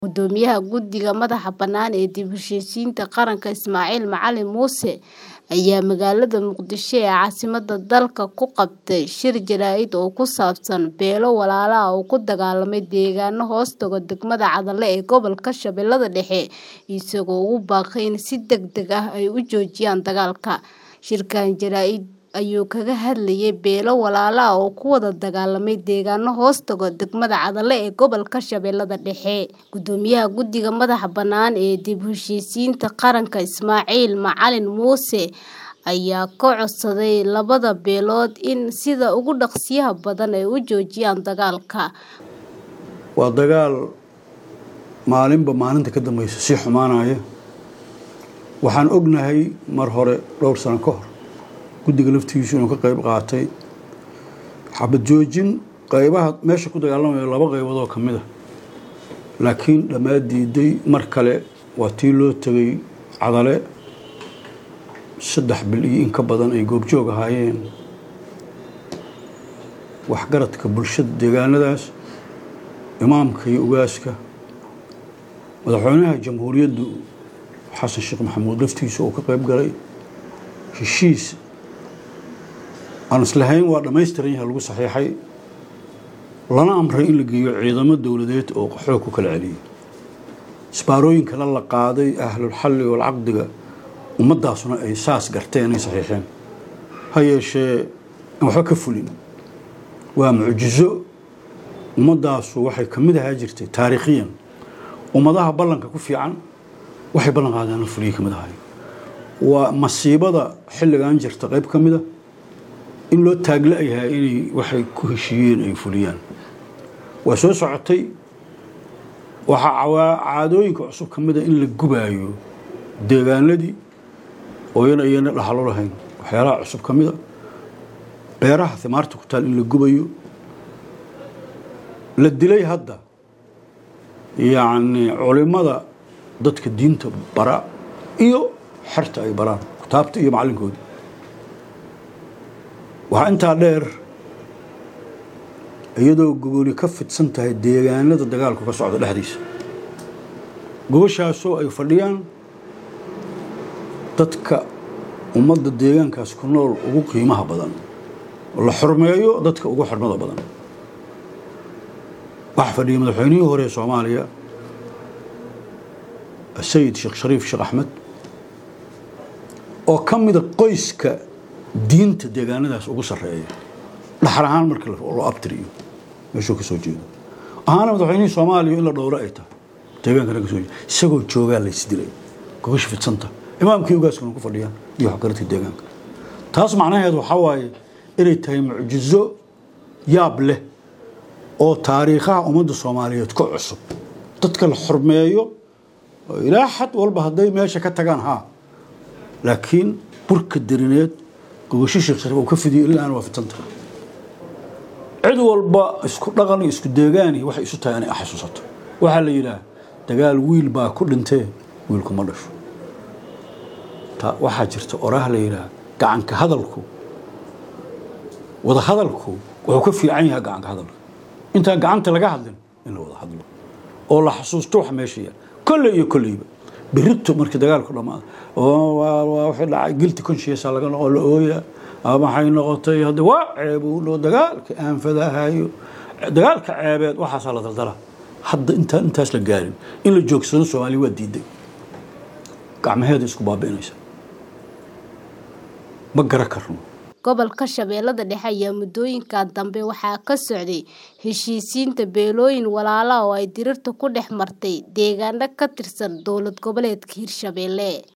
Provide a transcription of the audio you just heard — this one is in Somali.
Guddoomiyaha Guddiga Madaxa Bannaan ee Dib u Heshiisiinta Qaranka Ismaaciil Macalin Muuse ayaa magaalada Muqdisho ee caasimadda dalka ku qabtay shir jaraa'id oo ku saabsan beelo walaalo ah oo ku dagaalamay deegaanno hoostaga degmada Cadalle ee gobolka Shabeellaha Dhexe, isagoo ugu baaqay in si degdeg ah ay u joojiyaan dagaalka. Shirkan jaraa'id ayuu kaga hadlayay beelo walaalo ah oo ku wada dagaalamay deegaanno hoostaga degmada Cadalle ee gobolka Shabeellaha Dhexe. Guddoomiyaha Guddiga Madaxa Bannaan ee Dib u Heshiisiinta Qaranka Ismaaciil Macalin Muuse ayaa ka codsaday labada beelood in sida ugu dhaqsiyaha badan ay u joojiyaan dagaalka. Waa dagaal maalinba maalinta ka dambeysa sii xumaanaya. Waxaan ognahay mar hore dhowr sano ka hor guddiga laftigiisu inuu ka qayb qaatay xabad joojin qaybaha meesha ku dagaalamaya laba qaybood oo ka mid ah laakiin dhammaad diiday mar kale waa tii loo tegay Cadalle saddex bil iyo in ka badan ay goobjoog ahaayeen waxgaradka bulshada deegaanadaas imaamka iyo ugaaska madaxweynaha jamhuuriyaddu xasan sheekh maxamuud laftiisa oo ka qayb galay heshiis aan islahayn waa dhammaystiran yahay lagu saxiixay lana amray in la geeyo ciidamo dowladeed oo xoog ku kala celiyay isbaarooyinka la la qaaday ahlul xalli wal caqdiga ummaddaasuna ay saas garteen ay saxiixeen ha yeeshee aan waxba ka fulin waa mucjizo ummaddaasu waxay ka mid ahaa jirtay taariikhiyan ummadaha ballanka ku fiican waxay ballan qaadeen la fuliyay ka mid ahay waa masiibada xilligan jirta qayb ka mid a in loo taagla yahay inay waxay ku heshiiyeen ay fuliyaan waa soo socotay waxaa caadooyinka cusub ka mid a in la gubaayo deegaanadii oo yana iyana dhaxalo lahayn waxyaalaha cusub ka mid a beeraha himaarta ku taal in la gubayo la dilay hadda yacni culimada dadka diinta bara iyo xerta ay baraan kitaabta iyo macallinkooda waxaa intaa dheer iyadoo gogoli ka fidsan tahay deegaanada dagaalku ka socda dhexdiisa gogoshaasoo ay fadhiyaan dadka ummadda deegaankaas ku nool ugu qiimaha badan oo la xurmeeyo dadka ugu xurmada badan waxaa fadhiya madaxweynihii hore ee soomaaliya sayid sheekh shariif sheekh axmed oo ka mida qoyska diinta deegaanadaas ugu sarreeya dhaxal ahaan marka loo abtiriyo meeshuu ka soo jeedo ahaana madaxweynihii soomaaliya in la dhowro ay tahay deegaankana ka soo jeeda isagoo joogaa la isdilay gogasha fidsanta imaamkii ugaaskuna ku fadhiyaan iyo waxgaradka deegaanka taas macnaheedu waxaa waaye inay tahay mucjizo yaab leh oo taariikhaha ummadda soomaaliyeed ka cusub dadka la xurmeeyo ilaa xad walba hadday meesha ka tagaan haa laakiin burka derineed gogasho sheekh shariif uu ka fidiyo ilaa aan waa fidsan tahay cid walba isku dhaqan iyo isku deegaani waxay isu tahay inay xasuusato waxaa la yidhaah dagaal wiil baa ku dhintee wiilku ma dhasho waxaa jirta oraah la yidhaah gacanka hadalku wada hadalku wuxuu ka fiican yahay gacanka hadalka intaan gacanta laga hadlin in la wada hadlo oo la xasuusto wax meesha yaal kolley iyo kolleyba berrito markii dagaalku dhammaado wixii dhacay guilty conscience laga noqo la ooya maxay noqotay hadda waa ceebuulo dagaalka aanfadahayo dagaalka ceebeed waxaasaa la daldala hadda intaan intaas la gaarin in la joogsado soomaaliya waa diiday gacmaheeda isku baabi'inaysa ma gara karno gobolka shabeellada dhexe ayaa muddooyinkan dambe waxaa ka socday heshiisiinta beelooyin walaalo ah oo ay dirirta ku dhex martay deegaano ka tirsan dowlad goboleedka hirshabeelle